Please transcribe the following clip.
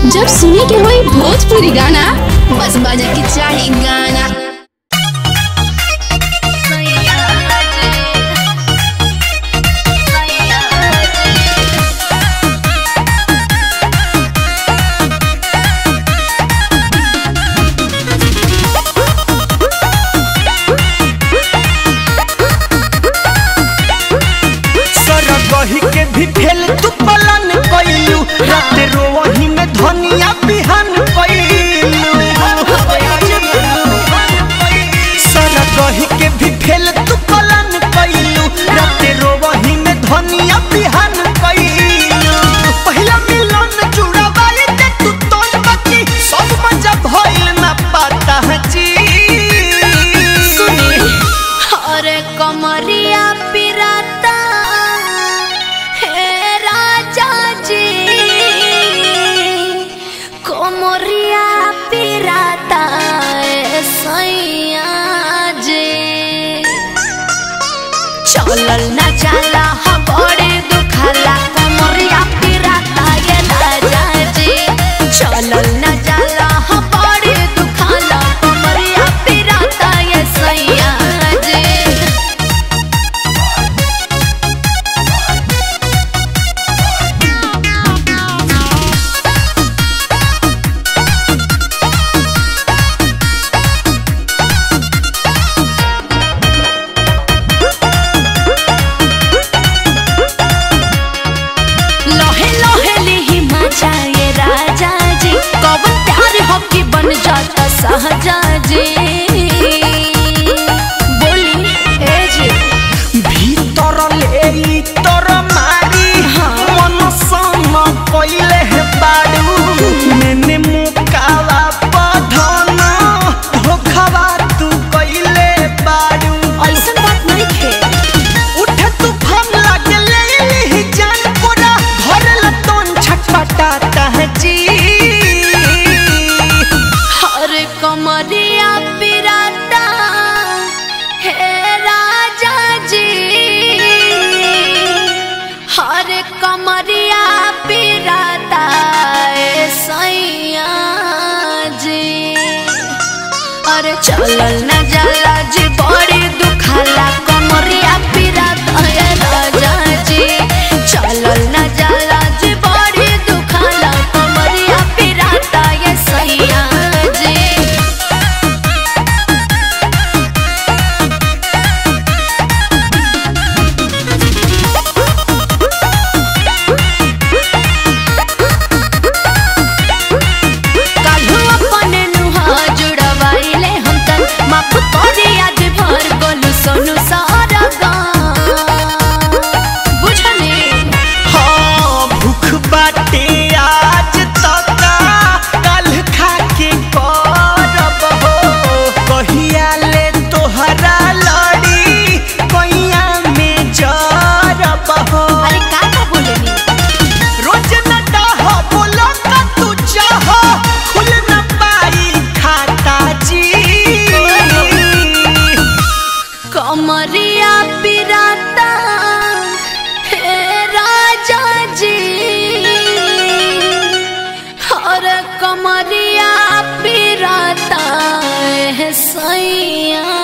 जब सुने के होई भोजपुरी गाना बस बजे के चाही गाना सरगही के भी फेल तू पलन कइलू रात रोवही में धनिया बिहान कइलू सरगही के भी फेल तू पलन कइलू रात रोवही में धनिया बिहान कइलू पहिला मिलन जुड़ावाई ते तू तोन बाकी सब मजा भइल ना पता जी सुनी अरे कमरिया पिराता हे राजा जी कमरिया पिराता ए सैया जी चलल ना जाला हा बड़े दुखाला कमरिया पिराता ये राजा जी चलल ना जाला हा बड़े दुखाला कमरिया पिराता ये सैया जी लोहे लोहे लिही मचा ये राजा जी कब प्यार हो कि बन जाता सहजा जी बोली ए जी भीतर ले तोर मारी मन सम कइले हे बाड़ू मैंने मुकावा पधन धोखावा तू कइले बाड़ू ऐसन बात नहीं खे उठे तूफान लागे ले ली जान पूरा घर लतोन छटपटाता है जी हर कमरिया पिराता हे राजा जी हर कमरिया पिराता ए सैया जी अरे चलल न जाला जी बड़ी दुखाला कमरिया पिराता ए राजा जी चलल न जाला जी बड़ी दुखाला कमरिया पिराता ए सैया जी काल्हू अपने नुहा जुड़वाइले हम तन माफ करी आज भर गोलू सोनू सारा गाँव बुझने हाँ भूख बाटे आज तक कल खा के करब हो कहिया ले तोहरा लड़ी कैया में जरब हो अरे का का बोलेनी रोज न डाह बोलो का तू चाह खुल न पाई खाता जी कमरिया पिराता हे राजा जी और कमरिया पिराता है सैया